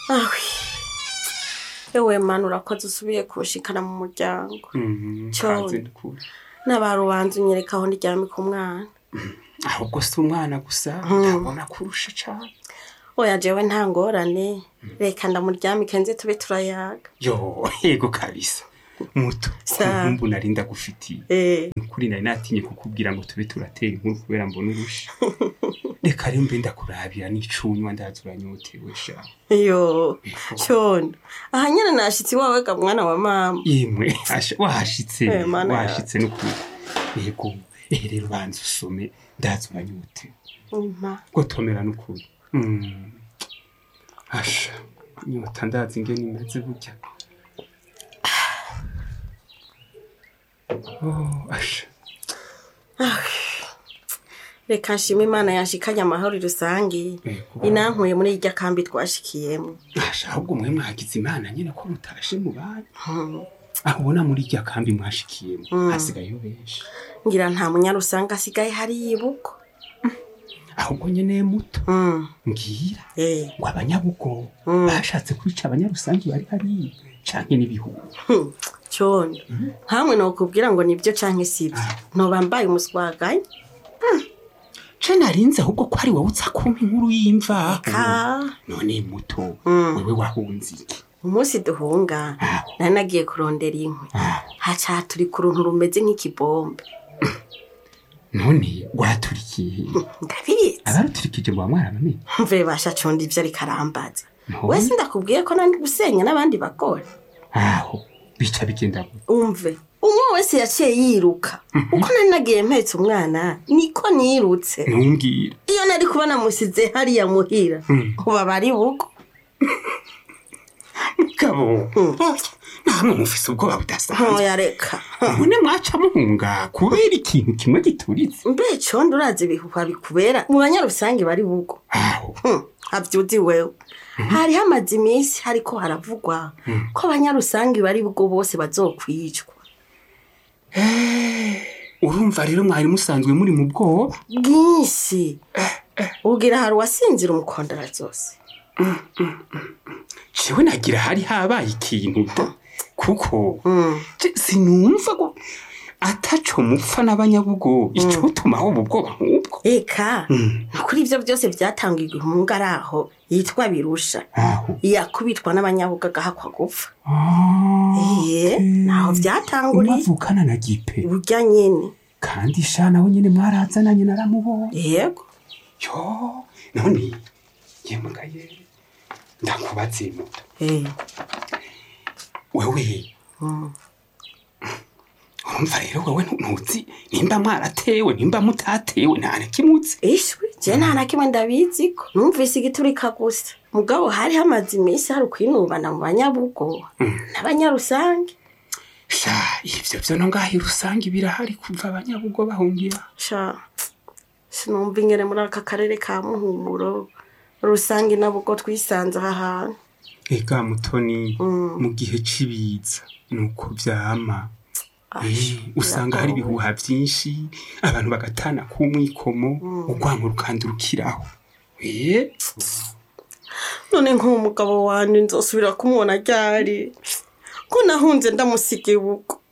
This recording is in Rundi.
awi ewe mana urakoze usubiye kushikana mu muryango Mhm, Cyo. kaze ndukuri. n'abarubanza unyereka aho ndyame ku mwana ahubwo si umwana gusa ndabona kurusha cane oya jewe nta ngorane reka ndamuryamike nze tube turayaga yo yego kabisa muto Sa. kumbu nari ndagufitiye eh nukuri nari natinye kukubwira ngo tube turatera inkuru kubera mbona urusha reka rero mbe ndakurabira n'icunywa ndaza uranyotewe sha yo condo aha nyene nashitse iwawe ga mwana wa mama yemwe asha- wahashitse Eh, mana wahashitse nukuri yego ehe rero banza usome ndaza uranyotewe umpa gotomera nukuri Mm. asha inyota ndazi ingene imeze burya Oh, asha reka nshima imana yashikanye amahoro rusange Yego. inankuye muri irya kambi twashikiyemo asha ahubwo mwe mwagize imana nyene ko mutashe mu banyu aho ubona muri irya kambi mwashikiyemo hasigayeyo benshi ngira nta munyarusange asigaye hari yibuko ahubwo nyene muto Mm, mbwira eh ngo abanyabugo bashatse kwica abanyarusangi bari hariya canke n'ibihugu Hmm, condo nkamwe nokubwira ngo nibyo canke sibyo ntobambaye umuswagaye ce narinze ahubwo ko ari wowe uza kumpa inkuru y'imvaho ka none muto Mm. wewe wahunze iki umunsi duhunga Ah. nari nagiye kurondera inkwi Ah, haca turi ku runtu rumeze nk'ikibombe none rwaturikiye ndabizi abaruturikije ngo bamwaramenye mve basha condo ivyo ariko arambaza None? wese ndakubwiye ko nandi gusenya n'abandi bagore aho bica bigenda gute umve umwe wese yaciye yiruka uko nari nagiye mpetse umwana niko nirutse ntumbwire iyo nari kuba namusize hariya muhira uba bari bugo mugabo namwe mufise ubwoba budasanzwe ntoya reka none mwaca muhunga kubera ikintu kimwe gituritse mbe condo urazi ibihuha bikubera mu banyarusange bari bugo aho Hmm, havyuzi wewe hari hamaze iminsi hariko haravugwa ko abanyarusange bari bugo bose bazokwicwa urumva rero mwari musanzwe muri mu bwoba bwinshi ubwira hari uwasinzira umukondara zose jewe nagira hari habaye ikintu da kuko je sinumva ko ataco mupfa n'abanyabugo icotumaho ubu bwoba nk'ubwo eka kuri ivyo byose vyatangiye igihunga ari aho yitwa birusha aho yakubitwa n'abanyabuga agahakwa gupfa Ah, Eh, naho vyatanguriye umwavukana na gipe burya nyene kandi sha nawe nyene mwarazananye naramubonye yego yo none yemugaye ndakubaze muto Eh, wewe mm. urumva rero wewe ntu- ntuzi nimba mwaratewe nimba mutatewe nta nakimutse ishwi je nta na kimwe ndabiziko numvise igiturika gusa mugabo hari hamaze iminsi hari ukwinubana mu banyabugo n'abanyarusange sha ivyo vyo no ngaho rusange birahari kuva abanyabugo bahungira sha sinumva ingene muri aka karere ka muhumuro rusange nabugo twisanze aha hantu ega mutoni Mm. mu gihe c'ibiza nuko vyama Ash, Eh, usanga hari biragoye. ibihuha vyinshi abantu bagatana kumwikomo urwango rukandurukiraho eh none nk'uwo mugabo wanje nzosubira kumubona ryari ko nahunze ndamusiga ibugo